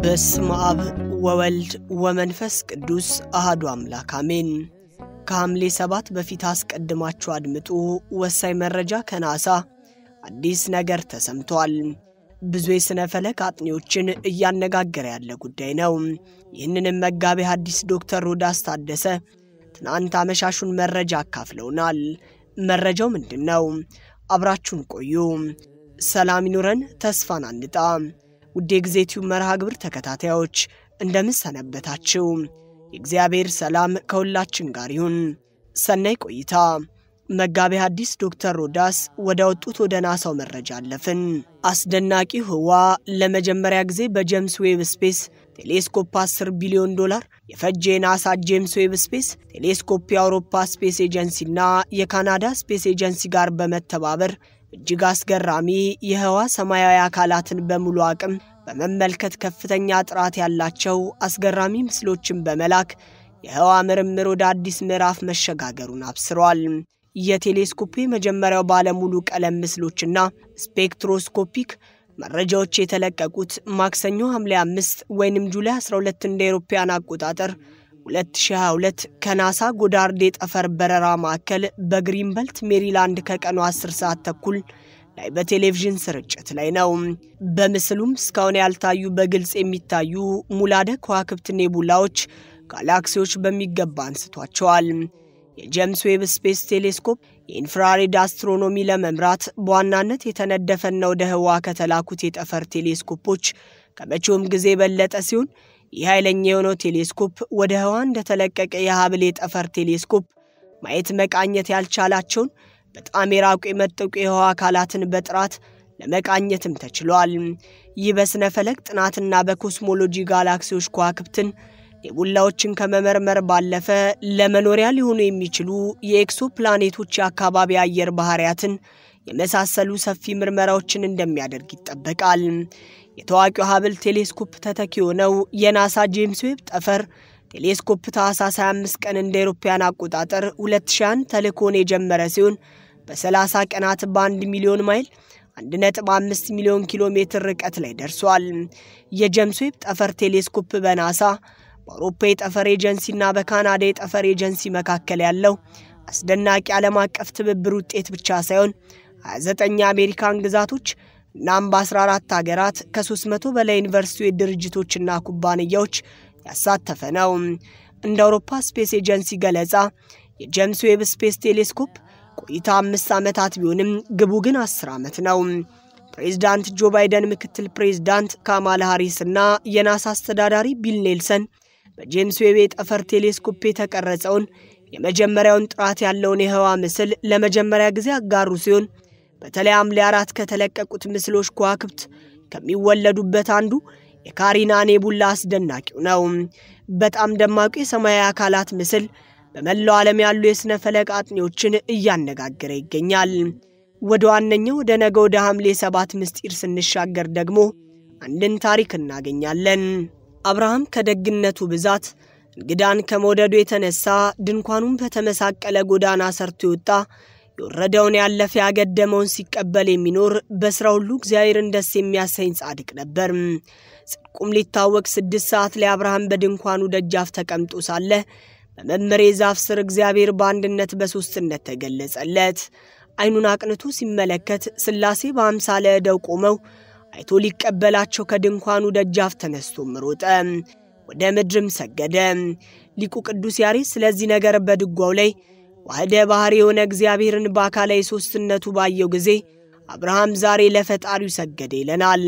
በስመ አብ ወወልድ ወመንፈስ ቅዱስ አህዱ አምላክ አሜን። ከሐምሌ ሰባት በፊት አስቀድማችሁ አድምጡ። ወሳኝ መረጃ ከናሳ አዲስ ነገር ተሰምቷል። ብዙ የሥነ ፈለክ አጥኚዎችን እያነጋገረ ያለ ጉዳይ ነው። ይህንንም መጋቤ ሐዲስ ዶክተር ሮዳስ ታደሰ ትናንት አመሻሹን መረጃ አካፍለውናል። መረጃው ምንድን ነው? አብራችሁን ቆዩ። ሰላም ይኑረን፣ ተስፋን አንጣ። ውድ የጊዜቲው መርሃ ግብር ተከታታዮች እንደምን ሰነበታችሁ? የእግዚአብሔር ሰላም ከሁላችን ጋር ይሁን። ሰናይ ቆይታ። መጋቤ ሐዲስ ዶክተር ሮዳስ ወደ ወጡት ወደ ናሳው መረጃ አለፍን። አስደናቂው ህዋ ለመጀመሪያ ጊዜ በጄምስ ዌብ ስፔስ ቴሌስኮፕ 10 ቢሊዮን ዶላር የፈጀ የናሳ ጄምስ ዌብ ስፔስ ቴሌስኮፕ የአውሮፓ ስፔስ ኤጀንሲና የካናዳ ስፔስ ኤጀንሲ ጋር በመተባበር እጅግ አስገራሚ የህዋ ሰማያዊ አካላትን በሙሉ አቅም በመመልከት ከፍተኛ ጥራት ያላቸው አስገራሚ ምስሎችን በመላክ የህዋ ምርምር ወደ አዲስ ምዕራፍ መሸጋገሩን አብስሯል። የቴሌስኮፕ የመጀመሪያው ባለሙሉ ቀለም ምስሎችና ስፔክትሮስኮፒክ መረጃዎች የተለቀቁት ማክሰኞ ሐምሌ 5 ወይንም ጁላይ 12 እንደ አውሮፓውያን አቆጣጠር 2022 ከናሳ ጎዳርድ የጠፈር በረራ ማዕከል በግሪንበልት ሜሪላንድ ከቀኑ 10 ሰዓት ተኩል ላይ በቴሌቪዥን ስርጭት ላይ ነው። በምስሉም እስካሁን ያልታዩ በግልጽ የሚታዩ ሙላደ ከዋክብት ኔቡላዎች፣ ጋላክሲዎች በሚገባ አንስቷቸዋል። የጄምስ ዌብ ስፔስ ቴሌስኮፕ የኢንፍራሬድ አስትሮኖሚ ለመምራት በዋናነት የተነደፈና ወደ ህዋ ከተላኩት የጠፈር ቴሌስኮፖች ከመቼውም ጊዜ የበለጠ ሲሆን ይህ ኃይለኛ የሆነው ቴሌስኮፕ ወደ ህዋ እንደተለቀቀ የሀብል የጠፈር ቴሌስኮፕ ማየት መቃኘት ያልቻላቸውን በጣም የራቁ የመጠቁ የህዋ አካላትን በጥራት ለመቃኘትም ተችሏል። ይህ በስነ ፈለክ ጥናትና በኮስሞሎጂ ጋላክሲዎች ከዋክብትን ኔቡላዎችን ከመመርመር ባለፈ ለመኖሪያ ሊሆኑ የሚችሉ የኤክሶ ፕላኔቶች የአካባቢ አየር ባህሪያትን የመሳሰሉ ሰፊ ምርመራዎችን እንደሚያደርግ ይጠበቃል። የታዋቂው ሀብል ቴሌስኮፕ ተተኪ የሆነው የናሳ ጄምስ ዌብ ጠፈር ቴሌስኮፕ ታህሳስ 25 ቀን እንደ አውሮፓውያን አቆጣጠር 2001 ተልእኮን የጀመረ ሲሆን በ30 ቀናት በ1 ሚሊዮን ማይል 1.5 ሚሊዮን ኪሎ ሜትር ርቀት ላይ ደርሷል። የጄምስ ዌብ ጠፈር ቴሌስኮፕ በናሳ በአውሮፓ የጠፈር ኤጀንሲና በካናዳ የጠፈር ኤጀንሲ መካከል ያለው አስደናቂ ዓለም አቀፍ ትብብር ውጤት ብቻ ሳይሆን 29 የአሜሪካን ግዛቶች እናም በ14 ሀገራት ከ300 በላይ ዩኒቨርሲቲ ድርጅቶችና ኩባንያዎች ያሳተፈ ነው። እንደ አውሮፓ ስፔስ ኤጀንሲ ገለጻ የጄምስ ዌብ ስፔስ ቴሌስኮፕ ቆይታ አምስት ዓመታት ቢሆንም ግቡ ግን 10 ዓመት ነው። ፕሬዚዳንት ጆ ባይደን፣ ምክትል ፕሬዚዳንት ካማላ ሃሪስ እና የናሳ አስተዳዳሪ ቢል ኔልሰን በጄምስ ዌብ የጠፈር ቴሌስኮፕ የተቀረጸውን የመጀመሪያውን ጥራት ያለውን የህዋ ምስል ለመጀመሪያ ጊዜ አጋሩ ሲሆን በተለይ ሐምሌ አራት ከተለቀቁት ምስሎች ከዋክብት ከሚወለዱበት አንዱ የካሪና ኔቡላ አስደናቂው ነው። በጣም ደማቁ የሰማያዊ አካላት ምስል በመላው ዓለም ያሉ የሥነ ፈለክ አጥኚዎችን እያነጋገረ ይገኛል። ወደ ዋነኛው ወደ ነገ ወደ ሐምሌ ሰባት ምስጢር ስንሻገር ደግሞ አንድን ታሪክ እናገኛለን። አብርሃም ከደግነቱ ብዛት እንግዳን ከመውደዱ የተነሳ ድንኳኑን በተመሳቀለ ጎዳና ሰርቶ የወጣ የወረደውን ያለፈ ያገደመውን ሲቀበል የሚኖር በሥራ ሁሉ እግዚአብሔርን ደስ የሚያሰኝ ጻድቅ ነበር። ጽድቁም ሊታወቅ ስድስት ሰዓት ላይ አብርሃም በድንኳኑ ደጃፍ ተቀምጦ ሳለ በመምሬ ዛፍ ስር እግዚአብሔር በአንድነት በሦስትነት ተገለጸለት። ዓይኑን አቅንቶ ሲመለከት ሥላሴ በአምሳለ ዕደው ቆመው አይቶ ሊቀበላቸው ከድንኳኑ ደጃፍ ተነስቶም ሮጠ፣ ወደ ምድርም ሰገደ። ሊቁ ቅዱስ ያሬድ ስለዚህ ነገር በድጓው ላይ ዋህደ ባሕሪ የሆነ እግዚአብሔርን በአካላዊ ሦስትነቱ ባየው ጊዜ አብርሃም ዛሬ ለፈጣሪው ሰገደ ይለናል።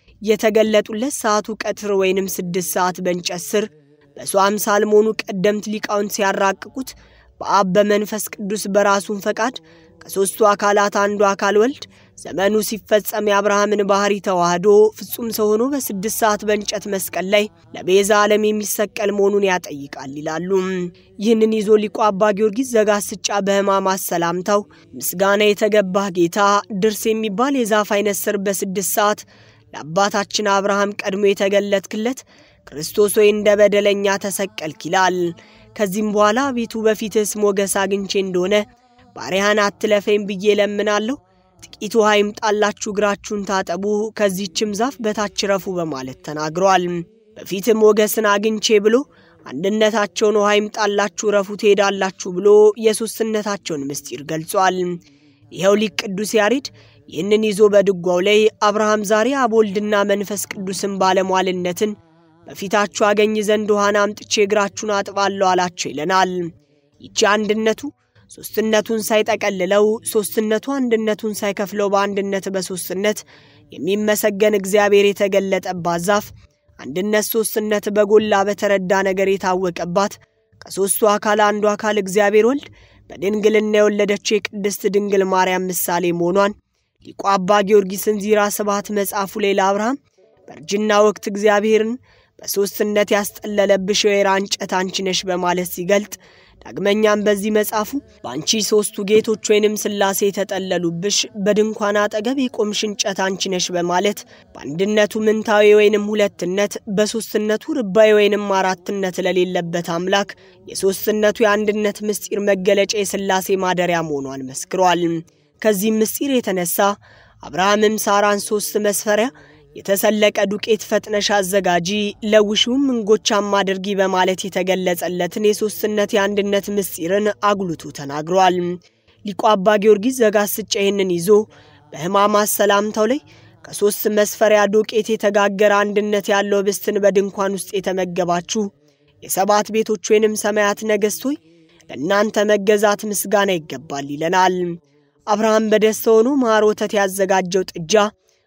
የተገለጡለት ሰዓቱ ቀትር ወይንም ስድስት ሰዓት በእንጨት ስር በሰው አምሳል መሆኑ ቀደምት ሊቃውንት ሲያራቅቁት በአብ በመንፈስ ቅዱስ በራሱን ፈቃድ ከሦስቱ አካላት አንዱ አካል ወልድ ዘመኑ ሲፈጸም የአብርሃምን ባሕሪ ተዋህዶ ፍጹም ሰው ሆኖ በስድስት ሰዓት በእንጨት መስቀል ላይ ለቤዛ ዓለም የሚሰቀል መሆኑን ያጠይቃል ይላሉ። ይህንን ይዞ ሊቁ አባ ጊዮርጊስ ዘጋስጫ በሕማማት ሰላምታው ምስጋና የተገባህ ጌታ ድርስ የሚባል የዛፍ አይነት ስር በስድስት ሰዓት ለአባታችን አብርሃም ቀድሞ የተገለጥክለት ክርስቶስ ወይ እንደ በደለኛ ተሰቀልክ ይላል። ከዚህም በኋላ ቤቱ በፊትስ ሞገስ አግኝቼ እንደሆነ ባሪያህን አትለፈኝ ብዬ ለምናለሁ ጥቂት ውሃ ይምጣላችሁ፣ እግራችሁን ታጠቡ፣ ከዚህችም ዛፍ በታች ረፉ በማለት ተናግሯል። በፊትም ሞገስን አግኝቼ ብሎ አንድነታቸውን ውሃ ይምጣላችሁ ረፉ ትሄዳላችሁ ብሎ የሦስትነታቸውን ምስጢር ገልጿል። ይኸው ሊቅ ቅዱስ ያሬድ ይህንን ይዞ በድጓው ላይ አብርሃም ዛሬ አብ ወልድና መንፈስ ቅዱስን ባለሟልነትን በፊታችሁ አገኝ ዘንድ ውሃን አምጥቼ እግራችሁን አጥባለሁ አላቸው ይለናል። ይቺ አንድነቱ ሦስትነቱን ሳይጠቀልለው ሦስትነቱ አንድነቱን ሳይከፍለው በአንድነት በሦስትነት የሚመሰገን እግዚአብሔር የተገለጠባት ዛፍ አንድነት ሦስትነት በጎላ በተረዳ ነገር የታወቀባት ከሦስቱ አካል አንዱ አካል እግዚአብሔር ወልድ በድንግልና የወለደችው የቅድስት ድንግል ማርያም ምሳሌ መሆኗን ሊቁ አባ ጊዮርጊስን ዚራ ስብሐት መጽሐፉ ላይ ለአብርሃም በእርጅና ወቅት እግዚአብሔርን በሦስትነት ያስጠለለብሽ የወይራ እንጨት አንቺ ነሽ በማለት ሲገልጥ ዳግመኛም በዚህ መጽሐፉ በአንቺ ሦስቱ ጌቶች ወይንም ሥላሴ የተጠለሉብሽ በድንኳን አጠገብ የቆምሽ እንጨት አንቺ ነሽ በማለት በአንድነቱ ምንታዊ ወይንም ሁለትነት በሦስትነቱ ርባይ ወይንም አራትነት ለሌለበት አምላክ የሦስትነቱ የአንድነት ምስጢር መገለጫ የሥላሴ ማደሪያ መሆኗን መስክሯል። ከዚህም ምስጢር የተነሳ አብርሃምም ሳራን ሦስት መስፈሪያ የተሰለቀ ዱቄት ፈጥነሽ አዘጋጂ ለውሺውም እንጎቻም አድርጊ በማለት የተገለጸለትን የሦስትነት የአንድነት ምስጢርን አጉልቶ ተናግሯል። ሊቁ አባ ጊዮርጊስ ዘጋስጫ ይህንን ይዞ በሕማማት ሰላምታው ላይ ከሦስት መስፈሪያ ዱቄት የተጋገረ አንድነት ያለው ኅብስትን በድንኳን ውስጥ የተመገባችሁ የሰባት ቤቶች ወይንም ሰማያት ነገሥት ሆይ ለእናንተ መገዛት ምስጋና ይገባል ይለናል። አብርሃም በደስታ ሆኖ ማር ወተት ያዘጋጀው ጥጃ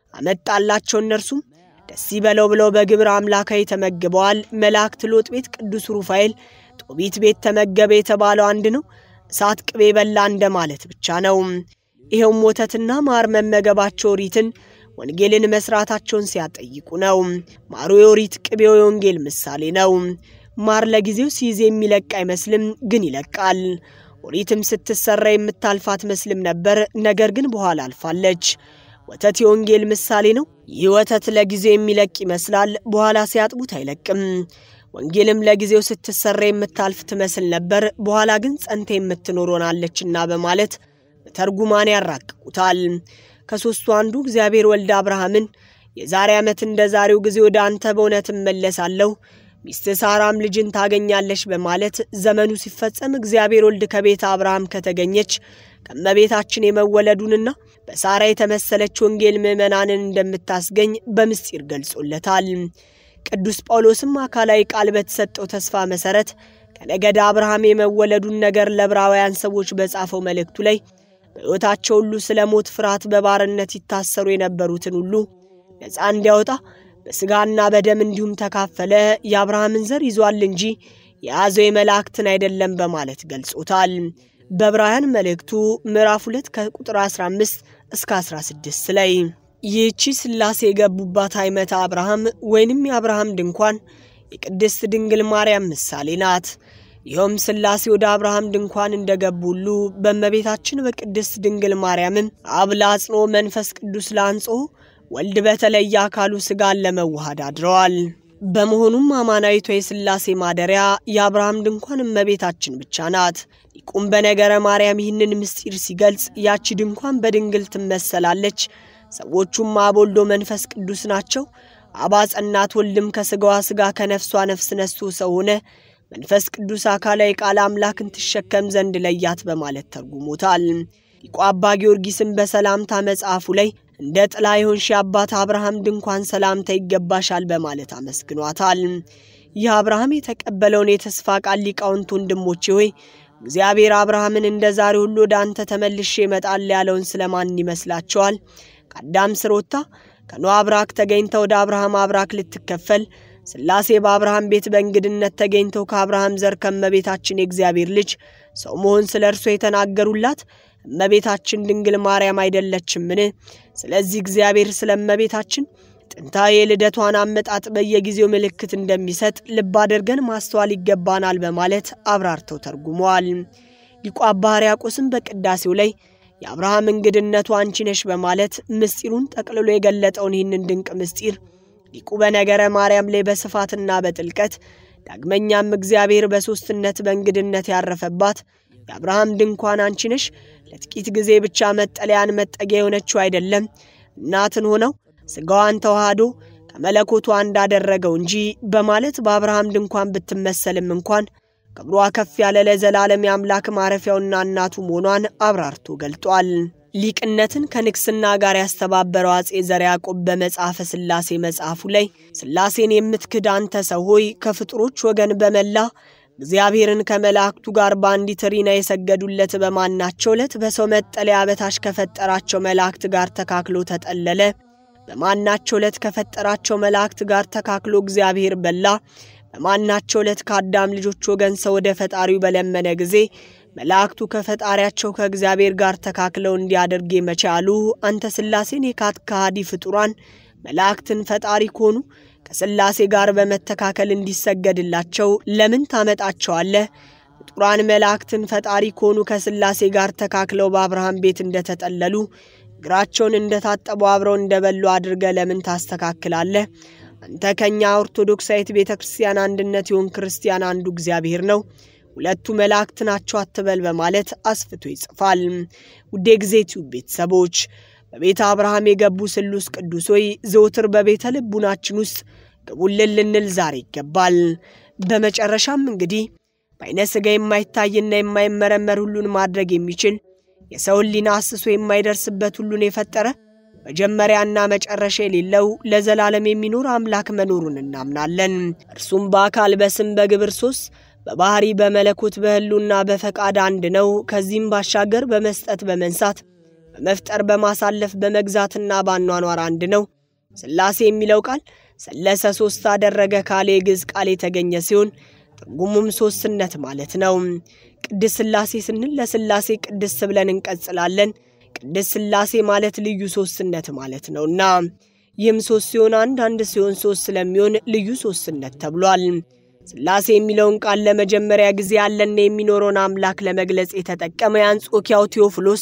አመጣላቸው። እነርሱም ደስ ይበለው ብለው በግብር አምላካዊ ተመግበዋል። መላእክት ሎጥ ቤት ቅዱስ ሩፋኤል ጦቢት ቤት ተመገበ የተባለው አንድ ነው። እሳት ቅቤ በላ እንደማለት ብቻ ነው። ይኸውም ወተትና ማር መመገባቸው ኦሪትን ወንጌልን መስራታቸውን ሲያጠይቁ ነው። ማሩ የኦሪት ቅቤው የወንጌል ምሳሌ ነው። ማር ለጊዜው ሲይዝ የሚለቅ አይመስልም፣ ግን ይለቃል። ኦሪትም ስትሰራ የምታልፍ አትመስልም ነበር፣ ነገር ግን በኋላ አልፋለች። ወተት የወንጌል ምሳሌ ነው። ይህ ወተት ለጊዜው የሚለቅ ይመስላል፣ በኋላ ሲያጥቡት አይለቅም። ወንጌልም ለጊዜው ስትሰራ የምታልፍ ትመስል ነበር፣ በኋላ ግን ጸንተ የምትኖር ሆናለችና በማለት በተርጉማን ያራቅቁታል። ከሦስቱ አንዱ እግዚአብሔር ወልድ አብርሃምን የዛሬ ዓመት እንደ ዛሬው ጊዜ ወደ አንተ በእውነት እመለሳለሁ ሚስት ሳራም ልጅን ታገኛለች በማለት ዘመኑ ሲፈጸም እግዚአብሔር ወልድ ከቤተ አብርሃም ከተገኘች ከእመቤታችን የመወለዱንና በሳራ የተመሰለች ወንጌል ምዕመናንን እንደምታስገኝ በምስጢር ገልጾለታል። ቅዱስ ጳውሎስም አካላዊ ቃል በተሰጠው ተስፋ መሠረት ከነገደ አብርሃም የመወለዱን ነገር ለዕብራውያን ሰዎች በጻፈው መልእክቱ ላይ በሕይወታቸው ሁሉ ስለ ሞት ፍርሃት በባርነት ይታሰሩ የነበሩትን ሁሉ ነፃ እንዲያወጣ በሥጋና በደም እንዲሁም ተካፈለ፣ የአብርሃምን ዘር ይዟል እንጂ የያዘው የመላእክትን አይደለም በማለት ገልጾታል። በዕብራውያን መልእክቱ ምዕራፍ 2 ከቁጥር 15 እስከ 16 ላይ ይህቺ ሥላሴ የገቡባት አይመተ አብርሃም ወይንም የአብርሃም ድንኳን የቅድስት ድንግል ማርያም ምሳሌ ናት። ይኸውም ሥላሴ ወደ አብርሃም ድንኳን እንደገቡ ሁሉ በእመቤታችን በቅድስት ድንግል ማርያምም አብ ለአጽንኦ መንፈስ ቅዱስ ለአንጽሖ ወልድ በተለየ አካሉ ሥጋን ለመዋሃድ አድረዋል። በመሆኑም አማናዊቷ የሥላሴ ማደሪያ የአብርሃም ድንኳን እመቤታችን ብቻ ናት። ሊቁም በነገረ ማርያም ይህንን ምስጢር ሲገልጽ ያቺ ድንኳን በድንግል ትመሰላለች፣ ሰዎቹም አብ ወልዶ መንፈስ ቅዱስ ናቸው። አብ አጸናት፣ ወልድም ከሥጋዋ ሥጋ ከነፍሷ ነፍስ ነስቶ ሰው ሆነ፣ መንፈስ ቅዱስ አካላዊ ቃል አምላክን ትሸከም ዘንድ ለያት በማለት ተርጉሞታል። ሊቁ አባ ጊዮርጊስም በሰላምታ መጽሐፉ ላይ እንደ ጥላ የሆንሽ የአባት አብርሃም ድንኳን ሰላምታ ይገባሻል በማለት አመስግኗታል። ይህ አብርሃም የተቀበለውን የተስፋ ቃል ሊቃውንት ወንድሞቼ ሆይ እግዚአብሔር አብርሃምን እንደ ዛሬ ሁሉ ወደ አንተ ተመልሼ እመጣለሁ ያለውን ስለማን ይመስላችኋል? ከአዳም ስር ወጥታ ከኖህ አብራክ ተገኝታ ወደ አብርሃም አብራክ ልትከፈል ሥላሴ በአብርሃም ቤት በእንግድነት ተገኝተው ከአብርሃም ዘር ከእመቤታችን የእግዚአብሔር ልጅ ሰው መሆን ስለ እርሶ የተናገሩላት እመቤታችን ድንግል ማርያም አይደለችምን? ስለዚህ እግዚአብሔር ስለ እመቤታችን ጥንታዊ የልደቷን አመጣጥ በየጊዜው ምልክት እንደሚሰጥ ልብ አድርገን ማስተዋል ይገባናል በማለት አብራርተው ተርጉመዋል። ሊቁ አባ ሕርያቆስም በቅዳሴው ላይ የአብርሃም እንግድነቱ አንቺ ነሽ በማለት ምስጢሩን ጠቅልሎ የገለጠውን ይህንን ድንቅ ምስጢር ሊቁ በነገረ ማርያም ላይ በስፋትና በጥልቀት ዳግመኛም እግዚአብሔር በሦስትነት በእንግድነት ያረፈባት የአብርሃም ድንኳን አንቺ ነሽ ለጥቂት ጊዜ ብቻ መጠለያን መጠጊያ የሆነችው አይደለም እናትን ሆነው ሥጋዋን ተዋህዶ ከመለኮቷ እንዳደረገው እንጂ በማለት በአብርሃም ድንኳን ብትመሰልም እንኳን ክብሯ ከፍ ያለ ለዘላለም የአምላክ ማረፊያውና እናቱ መሆኗን አብራርቶ ገልጧል። ሊቅነትን ከንግስና ጋር ያስተባበረው አጼ ዘርዓ ያዕቆብ በመጽሐፈ ሥላሴ መጽሐፉ ላይ ሥላሴን የምትክድ አንተ ሰው ሆይ ከፍጡሮች ወገን በመላ እግዚአብሔርን ከመላእክቱ ጋር በአንዲት ሪና የሰገዱለት በማናቸው ዕለት በሰው መጠለያ በታች ከፈጠራቸው መላእክት ጋር ተካክሎ ተጠለለ። በማናቸው ዕለት ከፈጠራቸው መላእክት ጋር ተካክሎ እግዚአብሔር በላ። በማናቸው ዕለት ከአዳም ልጆች ወገን ሰው ወደ ፈጣሪው በለመነ ጊዜ መላእክቱ ከፈጣሪያቸው ከእግዚአብሔር ጋር ተካክለው እንዲያደርግ መቻሉ አንተ ሥላሴን የካት ከሃዲ ፍጡራን መላእክትን ፈጣሪ ከሆኑ ከሥላሴ ጋር በመተካከል እንዲሰገድላቸው ለምን ታመጣቸዋለህ? ፍጡራን መላእክትን ፈጣሪ ከሆኑ ከሥላሴ ጋር ተካክለው በአብርሃም ቤት እንደተጠለሉ እግራቸውን እንደታጠቡ አብረው እንደበሉ አድርገ ለምን ታስተካክላለህ? አንተ ከእኛ ኦርቶዶክሳዊት ቤተ ክርስቲያን አንድነት የሆን ክርስቲያን አንዱ እግዚአብሔር ነው ሁለቱ መላእክት ናቸው አትበል በማለት አስፍቶ ይጽፋል። ውዴ ጊዜ ቲዩብ ቤተሰቦች በቤተ አብርሃም የገቡ ስሉስ ቅዱስ ሆይ ዘውትር በቤተ ልቡናችን ውስጥ ግቡልን ልንል ዛሬ ይገባል። በመጨረሻም እንግዲህ በዓይነ ሥጋ የማይታይና የማይመረመር ሁሉን ማድረግ የሚችል የሰው ሕሊና አስሶ የማይደርስበት ሁሉን የፈጠረ መጀመሪያና መጨረሻ የሌለው ለዘላለም የሚኖር አምላክ መኖሩን እናምናለን። እርሱም በአካል በስም በግብር ሶስት በባህሪ በመለኮት በሕሉና በፈቃድ አንድ ነው። ከዚህም ባሻገር በመስጠት በመንሳት በመፍጠር በማሳለፍ በመግዛትና ባኗኗር አንድ ነው። ሥላሴ የሚለው ቃል ሰለሰ ሶስት አደረገ ካሌ ግዕዝ ቃል የተገኘ ሲሆን ትርጉሙም ሶስትነት ማለት ነው። ቅድስ ሥላሴ ስንል ለሥላሴ ቅድስ ብለን እንቀጽላለን። ቅድስ ሥላሴ ማለት ልዩ ሶስትነት ማለት ነውና ይህም ሶስት ሲሆን አንድ አንድ ሲሆን ሶስት ስለሚሆን ልዩ ሶስትነት ተብሏል። ሥላሴ የሚለውን ቃል ለመጀመሪያ ጊዜ ያለና የሚኖረውን አምላክ ለመግለጽ የተጠቀመ የአንጾኪያው ቴዎፍሎስ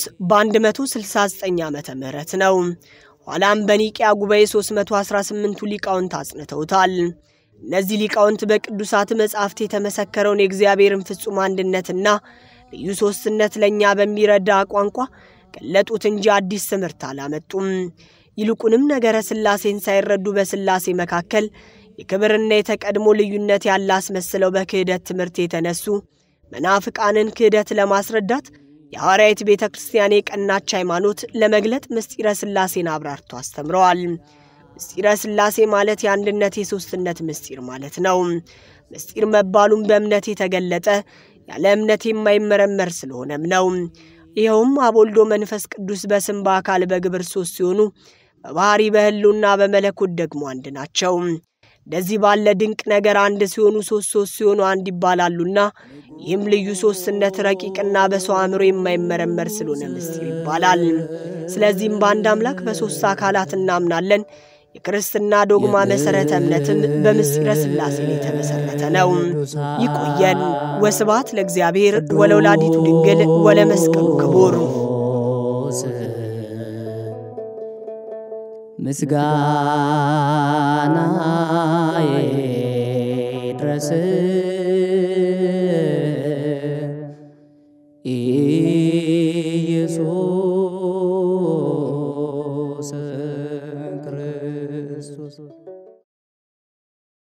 በ169 ዓመተ ምህረት ነው። ኋላም በኒቅያ ጉባኤ 318ቱ ሊቃውንት አጽንተውታል። እነዚህ ሊቃውንት በቅዱሳት መጻሕፍት የተመሰከረውን የእግዚአብሔርን ፍጹም አንድነትና ልዩ ሶስትነት ለእኛ በሚረዳ ቋንቋ ገለጡት እንጂ አዲስ ትምህርት አላመጡም። ይልቁንም ነገረ ሥላሴን ሳይረዱ በሥላሴ መካከል የክብርና የተቀድሞ ልዩነት ያለ አስመስለው በክህደት ትምህርት የተነሱ መናፍቃንን ክህደት ለማስረዳት የሐዋርያዊት ቤተ ክርስቲያን የቀናች ሃይማኖት ለመግለጥ ምስጢረ ሥላሴን አብራርቶ አስተምረዋል። ምስጢረ ሥላሴ ማለት የአንድነት የሦስትነት ምስጢር ማለት ነው። ምስጢር መባሉም በእምነት የተገለጠ ያለ እምነት የማይመረመር ስለሆነም ነው። ይኸውም አብ ወልድ መንፈስ ቅዱስ በስም በአካል በግብር ሦስት ሲሆኑ በባሕሪ በሕልውና በመለኮት ደግሞ አንድ ናቸው። እንደዚህ ባለ ድንቅ ነገር አንድ ሲሆኑ ሶስት ሶስት ሲሆኑ አንድ ይባላሉና ይህም ልዩ ሶስትነት ረቂቅና በሰው አእምሮ የማይመረመር ስለሆነ ምስጢር ይባላል። ስለዚህም በአንድ አምላክ በሦስት አካላት እናምናለን። የክርስትና ዶግማ መሠረተ እምነትም በምስጢረ ሥላሴ ላይ የተመሠረተ ነው። ይቆየን። ወስብሐት ለእግዚአብሔር ወለወላዲቱ ድንግል ወለመስቀሉ ክቡር ምስጋና ይድረስ